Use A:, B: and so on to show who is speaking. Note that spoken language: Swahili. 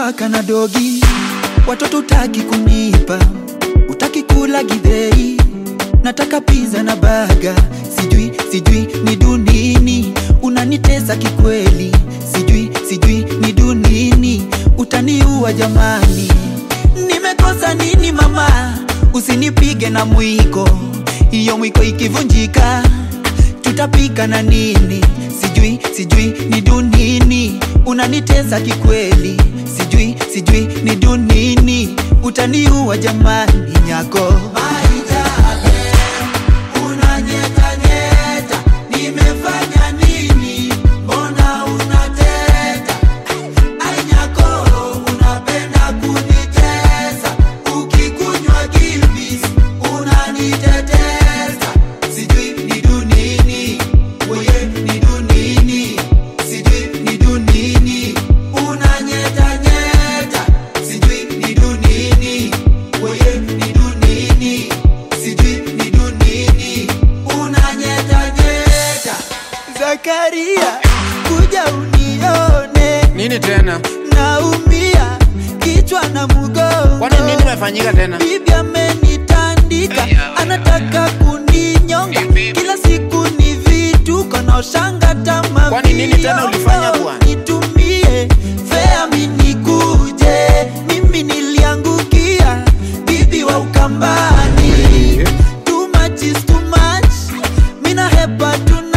A: paka na dogi, watoto utaki kunipa, utaki kula githeri, nataka pizza na baga, sijui sijui ni dunini, unanitesa kikweli, sijui sijui ni dunini, utaniua jamani, nimekosa nini mama, usinipige na mwiko, hiyo mwiko ikivunjika tutapika na nini? Sijui sijui ni dunini, unanitesa kikweli, sijui sijui ni dunini, utaniua jamani nyako Maitale, unanyetanyeta, nimefanya nini? Mbona unateta? Ai nyako, unapenda kunitesa, ukikunywa Gilbis unanitetesa, sijui ni dunini, weye ni dunini, sijui ni dunini, unanyetanyeta, sijui ni dunini, weye ni dunini, sijui ni dunini, unanyetanyeta. Zakaria, kuja unione,
B: Nini tena?
A: naumia kichwa na mgongo.
B: Kwani nini imefanyika tena?
A: Bibi amenitandika, anataka kuninyonga. Kila siku ni vituko na ushanga tama.
B: Kwani nini tena ulifanya bwana?
A: Nitumie fea mi nikuje, mimi niliangukia bibi wa Ukambani. Too much is too much, mina hepa tu